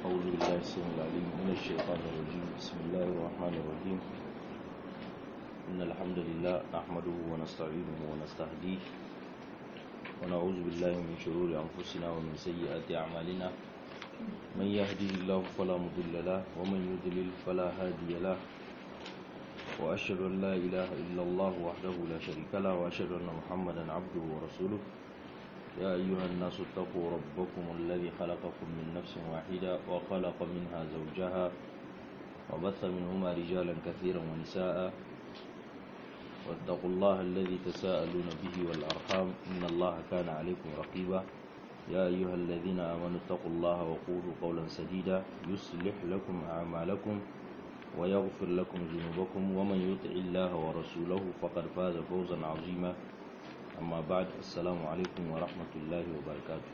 أعوذ بالله السميع العليم من الشيطان الرجيم بسم الله الرحمن الرحيم إن الحمد لله نحمده ونستعينه ونستهديه ونعوذ بالله من شرور أنفسنا ومن سيئات أعمالنا من يهده الله فلا مضل له ومن يضلل فلا هادي له وأشهد أن لا إله إلا الله وحده لا شريك له وأشهد أن محمدا عبده ورسوله يا أيها الناس اتقوا ربكم الذي خلقكم من نفس واحدة وخلق منها زوجها وبث منهما رجالا كثيرا ونساء واتقوا الله الذي تساءلون به والأرحام إن الله كان عليكم رقيبا يا أيها الذين آمنوا اتقوا الله وقولوا قولا سديدا يصلح لكم أعمالكم ويغفر لكم ذنوبكم ومن يطع الله ورسوله فقد فاز فوزا عظيما أما بعد السلام عليكم ورحمة الله وبركاته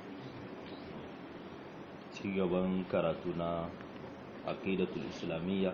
cigaban karatu na aqidatul islamiyya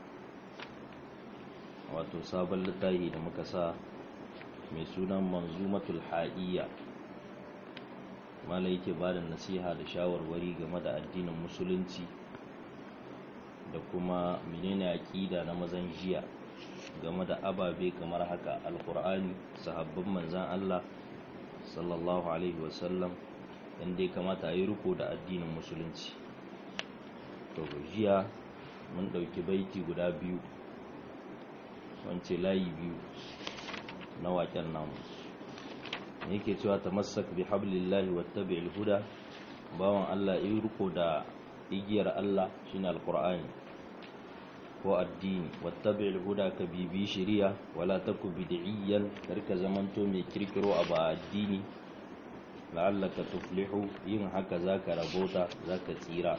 wato sabon littafi da muka sa mai sunan manzumatul ha'iyya mala yake ba da nasiha da shawarwari game da addinin musulunci da kuma menene aqida na mazan jiya game da ababe kamar haka alkur'ani sahabban manzan Allah sallallahu alaihi wasallam inda ya kamata a yi riko da addinin musulunci to jiya mun ɗauki baiti guda biyu wance layi biyu na waken namu yake cewa ta masak bi hablillahi wattabi'il huda bawan Allah yi riko da igiyar Allah shine alkur'ani ko addini wattabi'il huda ka bibi shari'a wala taku bid'iyyan karka zamanto mai kirkiro a ba addini la'allaka tuflihu yin haka zaka rabota zaka tsira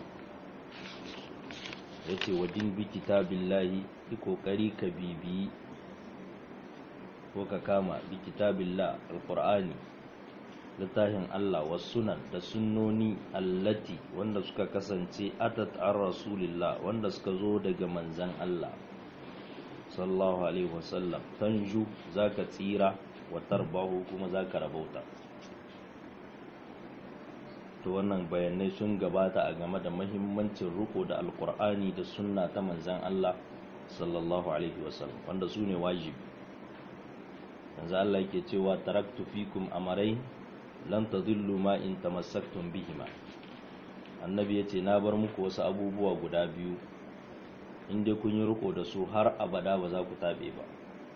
yace wadin bi kitabillahi yi kokari ka bibi ko ka kama bi kitabillah alqur'ani littafin Allah wa sunan da sunnoni allati wanda suka kasance atat an rasulillah wanda suka zo daga manzan Allah sallallahu alaihi wasallam tanju zaka tsira wa tarbahu kuma zaka rabauta to wannan bayanai sun gabata a game da mahimmancin riko da alkur'ani da sunna ta manzan Allah sallallahu alaihi wasallam wanda su ne wajibi yanzu Allah yake cewa taraktu fikum amarai lan tadillu ma in tamassaktum bihima annabi yace na bar muku wasu abubuwa guda biyu in dai kun yi riko da su har abada ba za ku tabe ba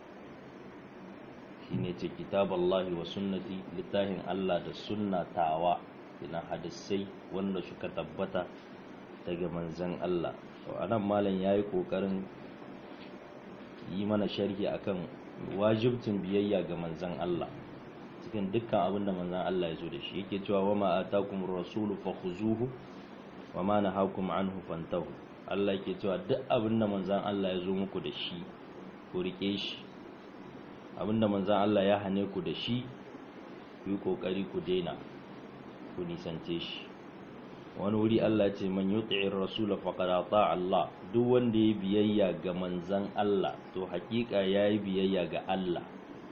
shine ce kitaballahi wa sunnati littafin Allah da sunnatawa ina hadisai wanda suka tabbata daga manzon Allah to anan malam yayi kokarin yi mana sharhi akan wajibcin biyayya ga manzon Allah cikin dukkan abin da manzan Allah ya zo da shi yake cewa wa ma atakum rasulu fakhuzuhu wa ma nahakum anhu fantahu Allah yake cewa duk abin da manzan Allah ya zo muku da shi ku rike shi abin da manzan Allah ya hane ku da shi ku yi kokari ku daina ku nisance shi wani wuri Allah ce man yuti'ir rasula faqad ata Allah duk wanda ya biyayya ga manzan Allah to hakika yayi biyayya ga Allah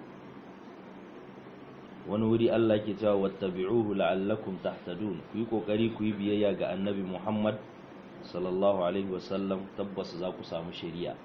wani wuri Allah ke cewa wattabi'uhu la'allakum tahtadun ku yi kokari ku yi biyayya ga annabi Muhammad sallallahu alaihi wasallam tabbas za ku samu shari'a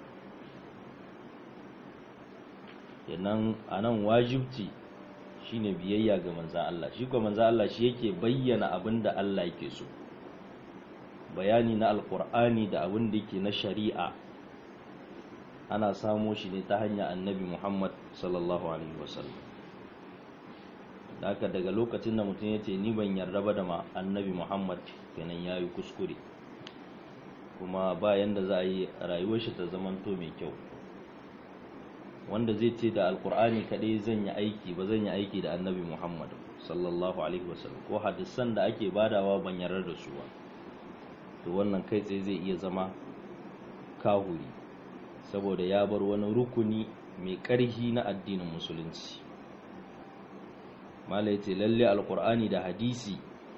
yanan anan wajibci shine biyayya ga manzan Allah shi kuma manzan Allah shi yake bayyana abin da Allah yake so bayani na alkur'ani da abin da yake na shari'a ana samo shi ne ta hanyar annabi Muhammad sallallahu alaihi wasallam da haka daga lokacin da mutum ya ce ni ban yarda ba da ma annabi muhammad kenan ya yi kuskure kuma bayan da za a yi rayuwar shi ta zamanto mai kyau wanda zai ce da alkur'ani kadai zan yi aiki ba zan yi aiki da annabi muhammad sallallahu alaihi wasallam ko hadisan da ake badawa ban yarda da su ba to wannan kai tsaye zai iya zama kahuri saboda ya bar wani rukuni mai ƙarfi na addinin musulunci mala ya ce lalle alkur'ani da hadisi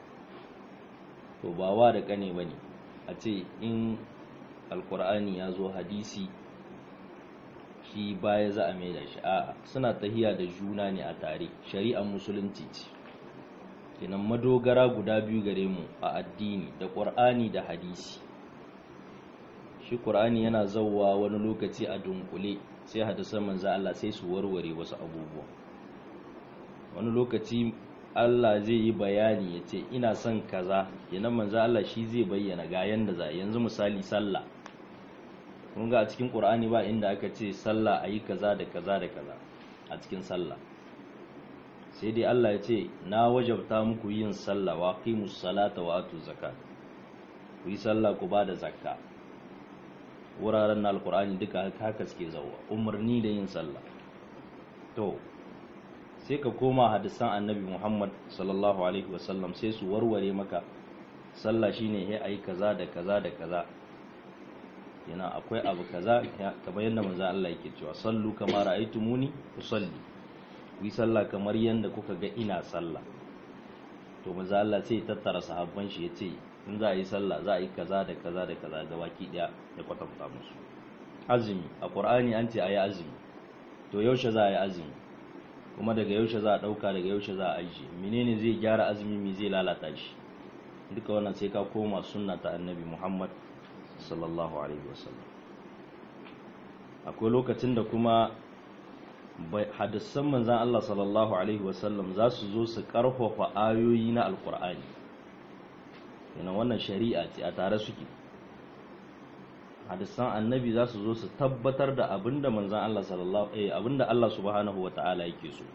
to ba wa da kane ba ne a ce in alkur'ani ya zo hadisi shi baya za a mai da shi a suna tahiya da juna ne a tare shari'ar musulunci ce kenan madogara guda biyu gare mu a addini da ƙur'ani da hadisi shi ƙur'ani yana zauwa wani lokaci a dunkule sai hadisan manzo Allah sai su warware wasu abubuwa wani lokaci Allah zai yi bayani ya ce ina son kaza kenan manzo Allah shi zai bayyana ga yanda za yanzu misali sallah kun ga a cikin Qur'ani ba inda aka ce sallah ayi kaza da kaza da kaza a cikin sallah sai dai Allah ya ce na wajabta muku yin sallah wa qimus salata wa atu zakat ku yi sallah ku ba da zakka wuraren na alkur'ani duka haka suke zauwa umarni da yin sallah to sai ka koma hadisan annabi muhammad sallallahu alaihi wasallam sai su warware maka sallah shine ya ayi kaza da kaza da kaza yana akwai abu kaza kamar yadda manzo Allah yake cewa sallu kama ra'aytumuni usalli ku yi sallah kamar yadda kuka ga ina sallah to manzo Allah sai tattara sahabban shi yace in za a yi sallah za a yi kaza da kaza da kaza ga baki daya ya kwatanta musu azumi a qur'ani an ce a yi azumi to yaushe za a yi azumi kuma daga yaushe za a dauka daga yaushe za a ajiye menene zai gyara azumi me zai lalata shi duka wannan sai ka koma sunna ta annabi muhammad sallallahu alaihi wasallam akwai lokacin da kuma hadisan manzan Allah sallallahu alaihi wasallam za su zo su karfafa ayoyi na alkur'ani yana wannan shari'a ce a tare suke hadisan annabi za su zo su tabbatar da abinda manzan Allah sallallahu eh abinda Allah subhanahu wata'ala yake so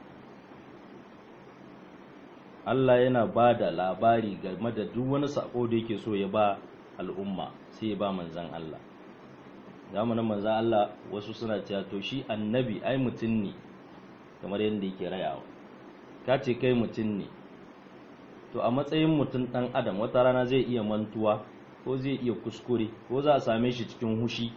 Allah yana ba da labari game da duk wani sako da yake so ya ba al'umma sai ya ba manzan Allah zamanin manzan Allah wasu suna cewa to shi annabi ai mutum ne kamar yadda yake rayawa ka ce kai mutum ne to a matsayin mutum ɗan adam wata rana zai iya mantuwa ko zai iya kuskure ko za a same shi cikin hushi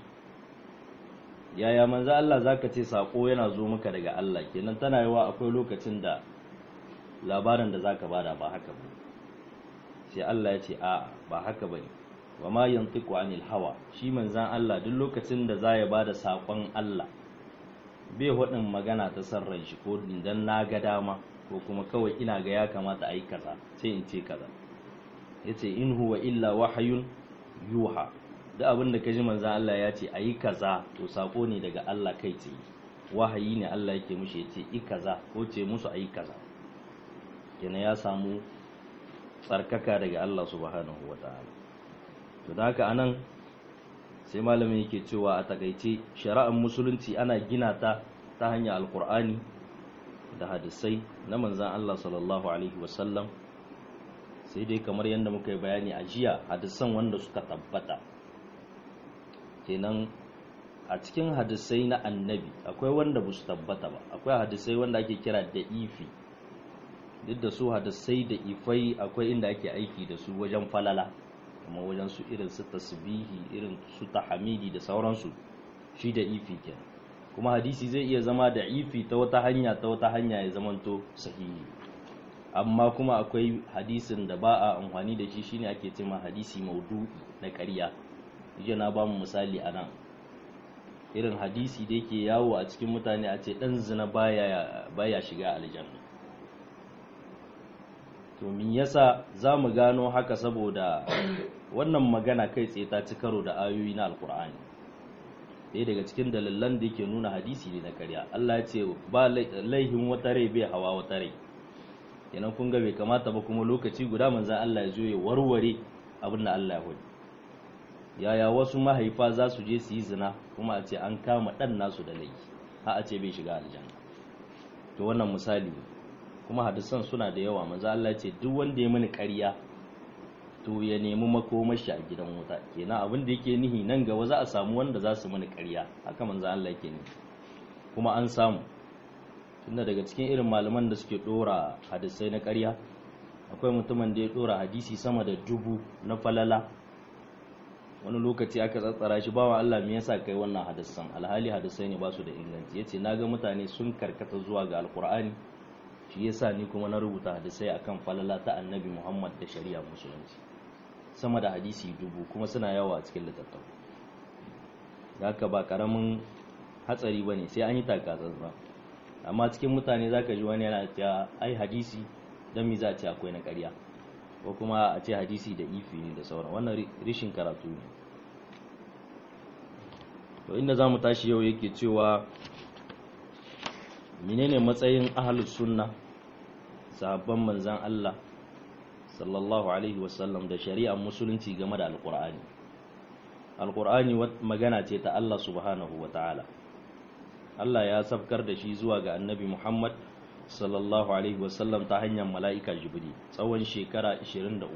yaya manzo Allah zaka ce sako yana zo maka daga Allah kenan tana yawa akwai lokacin da labarin da zaka bada ba haka ba sai Allah ya ce a ba haka bane wa ma yantiqu anil hawa shi manzan Allah duk lokacin da za ya bada sakon Allah bai hudin magana ta sarran shi ko dan na ga dama ko kuma kawai ina ga ya kamata a yi kaza sai in ce kaza ya ce in huwa illa wahayun yuha da abin da kaji manzan Allah ya ce a yi kaza to sako ne daga Allah kai tsaye wahayi ne Allah yake mushi ya ce i kaza ko ce musu a yi kaza kenan ya samu tsarkaka daga Allah subhanahu wa ta'ala to da haka anan sai malamin yake cewa a takaice shari'ar musulunci ana gina ta ta hanyar alkur'ani da hadisai na manzan Allah sallallahu Alaihi wasallam sai dai kamar yadda muka yi bayani a jiya hadisan wanda suka tabbata kenan a cikin hadisai na annabi akwai wanda ba su tabbata ba akwai hadisai wanda ake kira da ifi duk da su hadisai da ifai akwai inda ake aiki da su wajen falala kuma wajen su irin su tasbihi irin su tahamidi da sauransu shi da ifi kenan kuma hadisi zai iya zama da ifi ta wata hanya ta wata hanya ya zamanto sahihi amma kuma akwai hadisin da ba a amfani da shi shine ake cewa hadisi maudu'i na ƙarya jiya na ba mu misali a nan irin hadisi da yake yawo a cikin mutane a ce ɗan zina baya, baya shiga aljanna to min yasa za mu gano haka saboda wannan magana kai tsaye ta ci karo da ayoyi na alkur'ani ɗaya daga cikin dalilan da yake nuna hadisi ne na karya Allah ya ce ba laihin wata rai bai hawa wata rai kenan kun ga bai kamata ba kuma lokaci guda manzan Allah ya zo ya warware abin da Allah ya hudu yaya wasu mahaifa za su je su yi zina kuma a ce an kama ɗan nasu da laifi ha a ce bai shiga aljanna to wannan misali ne kuma hadisan suna da yawa manzo Allah ya ce duk wanda ya mini ƙarya to ya nemi makomashi a gidan wuta kenan abin da yake nihi nan gaba za a samu wanda za su mini ƙarya haka manzo Allah yake nihi kuma an samu tunda daga cikin irin malaman da suke dora hadisai na ƙarya akwai mutumin da ya dora hadisi sama da dubu na falala wani lokaci aka tsatsara shi bawa Allah me yasa kai wannan hadisan alhali hadisai ne ba su da inganci yace naga mutane sun karkata zuwa ga alqur'ani shi yasa ni kuma na rubuta hadisai akan falala ta annabi Muhammad da shari'a musulunci sama da hadisi dubu kuma suna yawa a cikin littattafai da haka ba karamin hatsari bane sai an yi takatsantsan amma cikin mutane zaka ji wani yana cewa ai hadisi dan mi za a ce akwai na ƙarya ko kuma a ce hadisi da ifi ne da sauran wannan rishin karatu ne to inda za mu tashi yau yake cewa menene matsayin ahlus sunna sahabban manzan Allah sallallahu alaihi wasallam da shari'ar musulunci game da alkur'ani alkur'ani magana ce ta Allah subhanahu wa ta'ala Allah ya safkar da shi zuwa ga annabi Muhammad sallallahu alaihi wasallam ta hanyar mala'ika jibri tsawon shekara 23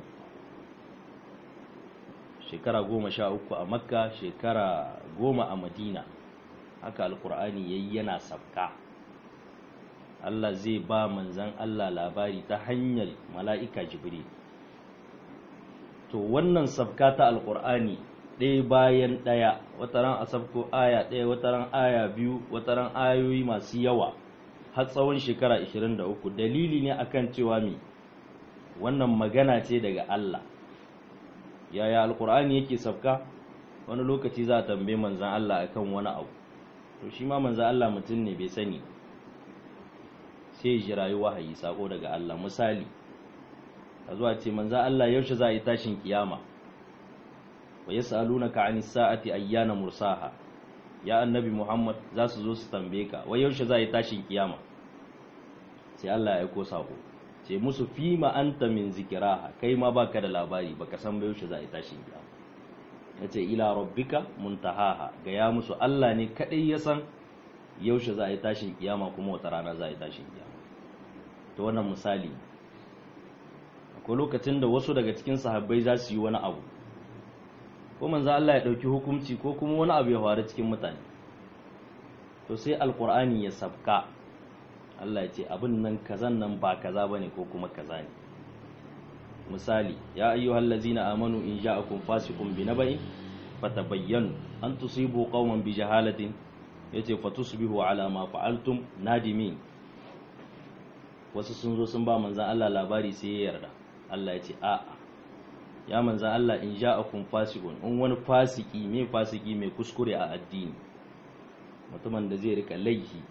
shekara goma sha uku a makka shekara goma a madina haka alkur'ani yayi yana safka Allah zai ba manzan Allah labari ta hanyar mala'ika jibri to wannan safka ta alkur'ani ɗaya bayan ɗaya wataran a sabko aya ɗaya wataran aya biyu wataran ayoyi masu yawa har tsawon shekara 23 dalili ne akan cewa mi wannan magana ce daga Allah yaya alkur'ani yake safka wani lokaci za a tambaye manzan Allah akan wani abu to shi ma manzan Allah mutum ne bai sani sai ji rayu wahayi sako daga Allah misali a zuwa ce manzan Allah yaushe za a yi tashin kiyama wa yas'alunaka 'anis sa'ati ayyana mursaha ya annabi Muhammad za su zo su tambaye ka wai yaushe za a yi tashin kiyama sai Allah ya aiko sako ce musu fima anta min zikiraha kai ma baka da labari baka san ba yaushe za a yi tashin kiyama yace ila rabbika muntahaha ga ya musu Allah ne kadai ya san yaushe za a yi tashin kiyama kuma wata rana za a yi tashin kiyama to wannan misali akwai lokacin da wasu daga cikin sahabbai za su yi wani abu ko manzo Allah ya dauki hukunci ko kuma wani abu ya faru cikin mutane to sai alqur'ani ya sabka Allah ya ce abin nan kazan nan ba kaza bane ko kuma kaza ne misali ya ayyuhal ladzina amanu in ja'akum fasiqun binaba'in fatabayyanu an tusibu qauman bijahalatin yace fatusbihu ala ma fa'altum nadimin wasu sun zo sun ba manzan Allah labari sai ya yarda Allah ya ce a'a ya manzan Allah in ja'akum fasiqun in wani fasiki mai fasiki mai kuskure a addini mutumin da zai rika laifi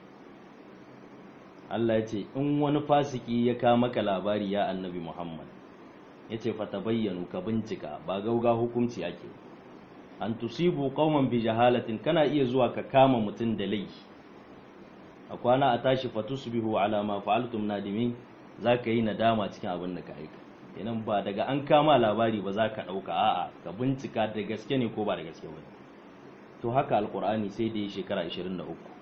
Allah ya ce in wani fasiki ya ka maka labari ya annabi Muhammad ya ce fatabayyanu ka bincika ba gauga hukunci ake an tusibu qauman bi jahalatin kana iya zuwa ka kama mutum da laifi a kwana a tashi fatusbihu ala ma fa'altum nadimin zaka yi nadama cikin abin da ka aika kenan ba daga an kama labari ba za ka ɗauka a'a ka bincika da gaske ne ko ba da gaske ba to haka alkur'ani sai da yi shekara 23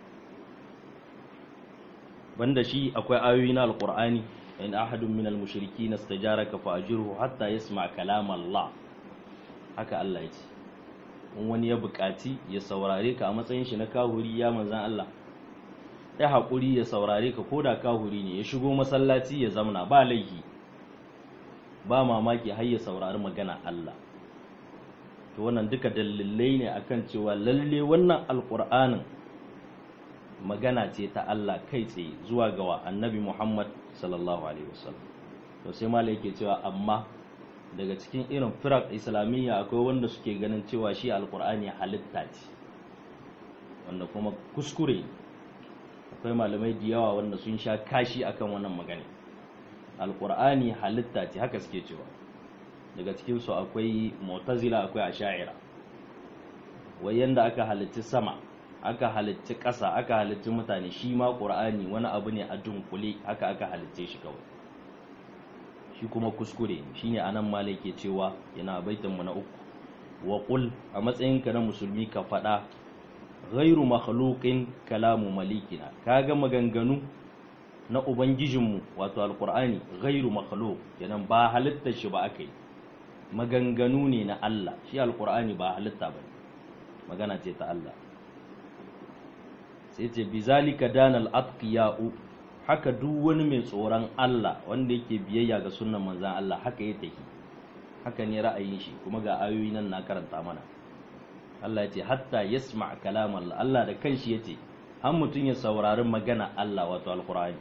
banda shi akwai ayoyi na alkur'ani in ahadun min almushriki nastajaraka fa ajirhu hatta yasma kalam Allah haka Allah ya ce in wani ya buƙaci ya saurare ka a matsayin shi na kahuri ya manzan Allah ya haƙuri ya saurare ka ko da kahuri ne ya shigo masallaci ya zamna ba laifi ba mamaki har ya saurari magana Allah to wannan duka dalilai ne akan cewa lalle wannan alƙur'anin magana ce ta Allah kai tsaye zuwa ga annabi Muhammad sallallahu alaihi wasallam to sai malai yake cewa amma daga cikin irin firak islamiyya akwai wanda suke ganin cewa shi alƙur'ani halitta ce wanda kuma kuskure akwai malamai da yawa wanda sun sha kashi akan wannan magana alkur'ani halitta ce haka suke cewa daga cikinsu akwai mu'tazila akwai asha'ira wai yanda aka halitti sama aka halitti ƙasa aka halitti mutane shi ma ƙur'ani wani abu ne a dunkule haka aka halitte shi kawai shi kuma kuskure shine anan malai ke cewa yana baitinmu na uku wa qul a matsayinka na musulmi ka faɗa ghairu makhluqin kalamu malikina kaga maganganu na ubangijinmu wato alqur'ani ghairu makhluq kenan ba halitta shi ba akai maganganu ne na Allah shi alqur'ani ba halitta ba magana ce ta Allah sai ce bizalika danal atqiya'u haka duk wani mai tsoron Allah wanda yake biyayya ga sunnan manzon Allah haka ya tafi haka ne ra'ayin shi kuma ga ayoyi nan na karanta mana Allah ya ce hatta yasma kalam Allah Allah da kanshi ya ce har mutum ya saurari magana Allah wato alqur'ani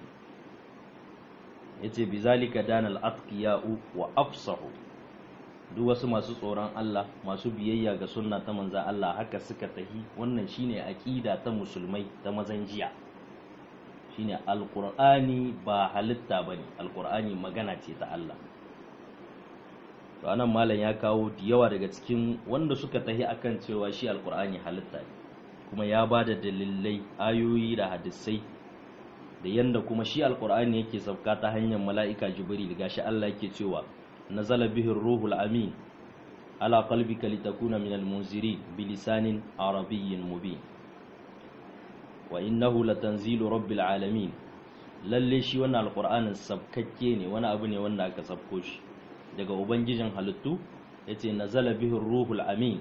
yace bizalika danal atqiya'u wa afsahu duk wasu masu tsoron Allah masu biyayya ga sunna ta manza Allah haka suka tahi wannan shine aqida ta musulmai ta mazan jiya shine alqur'ani ba halitta bane alqur'ani magana ce ta Allah to anan malam ya kawo da yawa daga cikin wanda suka tahi akan cewa shi alqur'ani halitta ne kuma ya bada dalilai ayoyi da hadisai da yanda kuma shi alqur'ani yake sauka ta hanyar mala'ika jibril gashi Allah yake cewa nazala bihi ruhul amin ala qalbika litakuna minal munzirin bilisanin arabiyyin mubin wa innahu latanzilu rabbil alamin lalle shi wannan alqur'anin sabkakke ne wani abu ne wanda aka sabko shi daga ubangijin halittu yace nazala bihi ruhul amin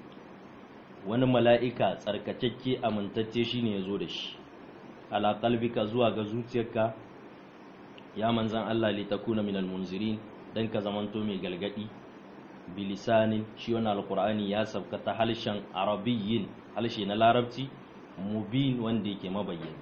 wani mala'ika tsarkakakke amintacce shine yazo da shi ala qalbika zuwa ga zuciyarka ya manzan Allah litakuna minal munzirin dan ka zamanto mai galgadi bilisanin shi wannan alqur'ani ya sabka ta halshen arabiyyin halshe na larabci mubin wanda yake mabayyani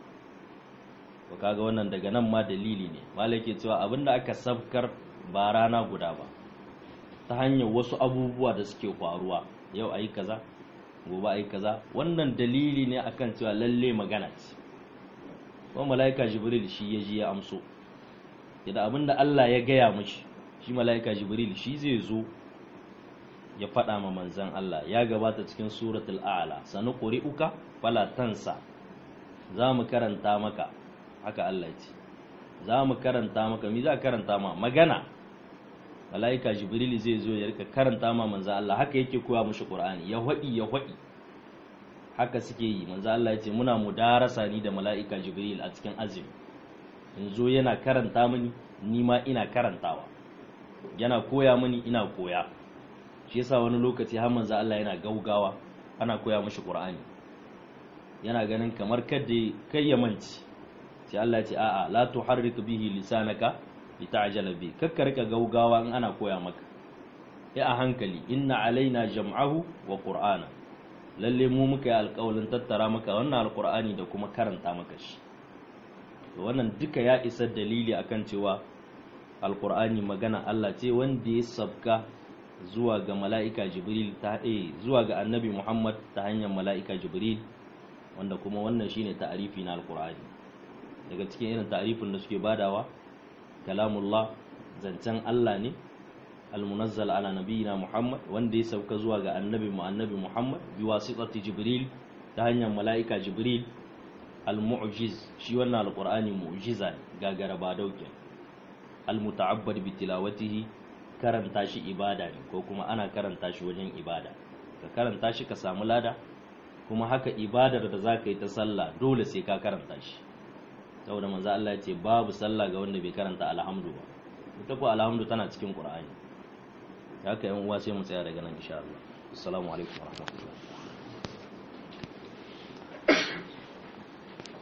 to kaga wannan daga nan ma dalili ne malai ke cewa abinda aka sabkar ba rana guda ba ta hanyar wasu abubuwa da suke faruwa yau ayi kaza gobe ayi kaza wannan dalili ne akan cewa lalle magana ce kuma malaika jibril shi ya ji ya amso idan abinda Allah ya gaya mishi shi malaika jibril shi zai zo ya faɗa ma manzan Allah ya gabata cikin suratul a'la sanu quri'uka fala tansa za mu karanta maka haka Allah ya ce za mu karanta maka mi za karanta ma magana malaika jibril zai zo ya rika karanta ma manzan Allah haka yake koya mushi qur'ani ya hwadi ya hwadi haka suke yi manzan Allah ya ce muna mudarasa ni da malaika jibril a cikin azumi in zo yana karanta mini ni ma ina karantawa yana koya mini ina koya shi yasa wani lokaci har manzo Allah yana gaugawa ana koya mishi Qur'ani yana ganin kamar kada kai ya manci sai Allah ya ce a'a la tuharrik bihi lisanaka lita'jala bi kakka rika gaugawa in ana koya maka ya a hankali inna alaina jam'ahu wa qur'ana lalle mu muka yi alƙawalin tattara maka wannan alƙur'ani da kuma karanta maka shi wannan duka ya isa dalili akan cewa alƙur'ani magana Allah ce wanda ya sabka zuwa ga mala'ika jibril ta eh zuwa ga annabi muhammad ta hanyar mala'ika jibril wanda kuma wannan shine ta'arifi na alqur'ani daga cikin irin ta'arifin da suke badawa kalamullah zancen Allah ne almunazzal ala nabiyina muhammad wanda ya sauka zuwa ga annabi mu annabi muhammad bi wasitati jibril ta hanyar mala'ika jibril almu'jiz shi wannan alqur'ani mu'jiza ne gagara ba dauke almuta'abbad bi tilawatihi karanta shi ibada ne ko kuma ana karanta shi wajen ibada ka karanta shi ka samu lada kuma haka ibadar da za ka yi ta sallah dole sai ka karanta shi saboda manzo Allah ya ce babu sallah ga wanda bai karanta alhamdu ba ita ko alhamdu tana cikin qur'ani haka yan uwa sai mu tsaya daga nan insha Allah assalamu alaikum warahmatullahi